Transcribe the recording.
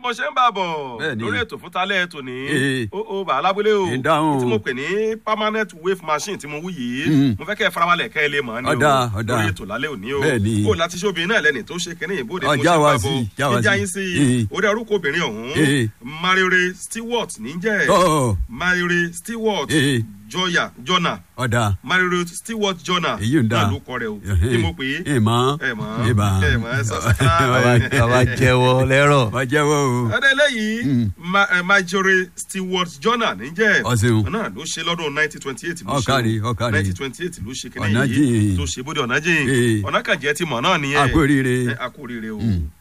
mo ṣe ń bá a bọ̀ Bẹ́ẹ̀ni. lórí ètò fún talẹ́ ètò ní Ee. ó ó bàá lábúlé o Ìdáhùn. tí mo pè ní permanent wave machine tí mo wú yìí Mm. mo fẹ́ kẹ́ ẹ farabalẹ̀ kẹ́ ẹ lè mọ̀ ọ́ ni Ọ̀dà, o ọ̀dà. lórí ètò lálẹ́ òní o Bẹ́ẹ̀ni. kó o láti ṣe obìnrin náà lẹ́ni tó ṣe kínní ìbòde Ọ, mo já ṣe ń wa bá a sí, bọ̀ já wa níjà sí. yín sí Ee. orí orúkọ obìnrin ọ̀hún Ee. Marire Stewart níjẹ́ Ọ̀ Marire Stewart Ee. Joya Jona ọ̀dà Marire Stewart Jona èyí ń dà. náà ló kọ rẹ o kí mo pè é ẹ mọ̀ ẹ mọ̀ ẹ mọ̀ ẹ mọ̀ ẹ sọ bàbá bàbá jẹ́wọ́ lẹ́rọ̀. wọ́n jẹ́wọ́ o. ọdẹ eléyìí Ma- eh, Marjorie Stewart Jona níjẹ́ Ọ̀sìn. náà ló ṣe lọ́dún nineteen twenty eight ló ṣe Ọ̀kàrí, ọ̀kàrí. nineteen twenty eight ló ṣe kíní Ọ̀nà yìí jìn. tó ṣe bóde ọ̀nà jìn Ee. ọ̀nà kànjẹ́ ti mọ̀ náà nìyẹn A kú oríire. Ẹ, a kú oríire o